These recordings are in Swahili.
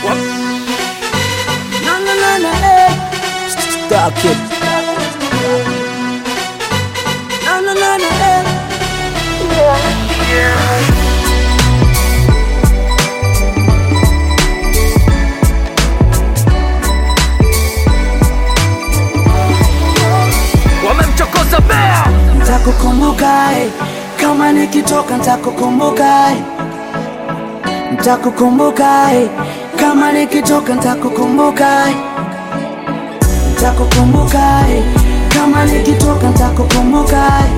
No, no, no, no, eh. Stuck it. No, no, no, no, eh. wamemchokoza bea Ntakukumbuka eh. kama nikitoka ntakukumbuka eh. Ntakukumbuka eh. kama nikitoka ntakukumbuka eh. Ntakukumbuka eh. kama nikitoka ntakukumbuka eh.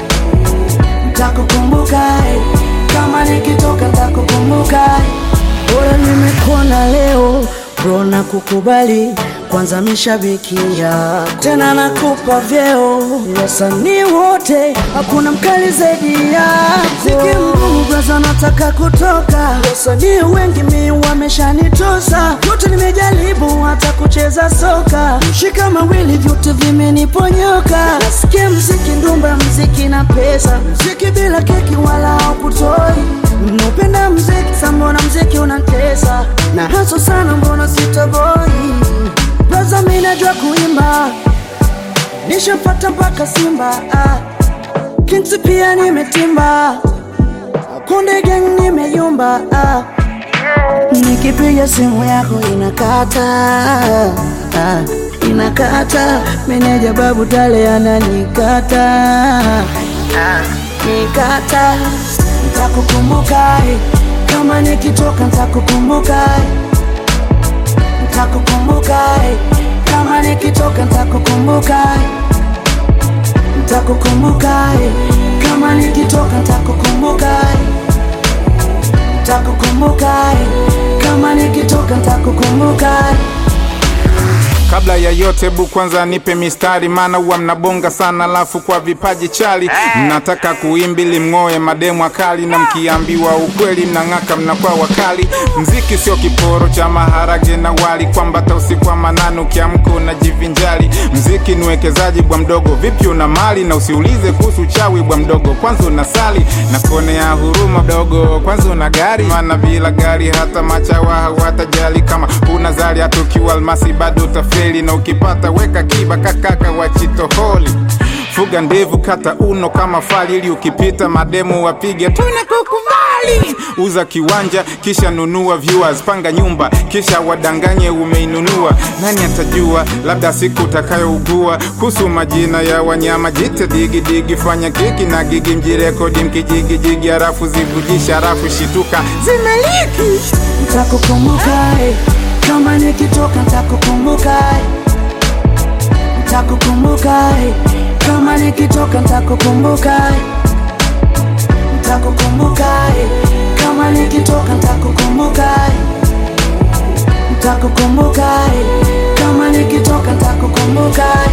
Ntakukumbuka eh. kama nikitoka ntakukumbuka eh. Bora nimekuona leo bro na kukubali kwanza mishabikia tena nakupa vyeo wasanii wote hakuna mkali zaidi yako Mziki mgumu braza nataka kutoka wasanii wengi mi wameshanitosa yote nimejaribu hata kucheza soka shika mawili vyote vimeniponyoka nasikia mziki ndumba mziki na pesa mziki bila keki wala haukutoi Napenda mziki sa mbona mziki unatesa na haso sana mbona sitoboi Braza mi najua kuimba nishapata mpaka Simba ah. Kinsi pia nimetimba Kunde gang nimeyumba ah. Nikipiga simu yako inakata ah. Inakata meneja babu tale ananikata ah. Nikata Ntakukumbuka eh. kama nikitoka ntakukumbuka eh. Ntakukumbuka eh. kama nikitoka ntakukumbuka eh. Ntakukumbuka eh. kama nikitoka ntakukumbuka eh. Ntakukumbuka eh. kama nikitoka ntakukumbuka eh. Kabla ya yote bu kwanza nipe mistari, maana huwa mnabonga sana, alafu kwa vipaji chali mnataka kuimbili mng'oe mademu akali, na mkiambiwa ukweli mnang'aka, mnakuwa wakali. Mziki sio kiporo cha maharage na wali, kwamba hata usiku wa manane ukiamka unajivinjali. Mziki ni uwekezaji bwa mdogo, vipi una mali na usiulize kuhusu chawi bwa mdogo, kwanza unasali na kuonea huruma dogo, kwanza una gari, maana bila gari hata machawa hawatajali. Kama una zali hata ukiwa almasi bado utafeli, na ukipata weka kiba kakaka wa chitoholi fuga ndevu kata uno kama fali, ili ukipita mademu wapige tunakukubali. Uza kiwanja kisha nunua viewers, panga nyumba kisha wadanganye umeinunua. Nani atajua, labda siku utakayougua. Kuhusu majina ya wanyama jite digi digi, fanya kiki na gigi, mjirekodi mkijigijigi, harafu zivujisha, harafu shituka zimeliki Ntakukumbuka eh. kama nikitoka ntakukumbuka eh. Ntakukumbuka eh. kama nikitoka ntakukumbuka eh. Ntakukumbuka eh. kama nikitoka ntakukumbuka eh. Ntakukumbuka eh. kama nikitoka ntakukumbuka eh.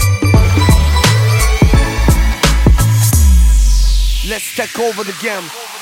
let's take over the game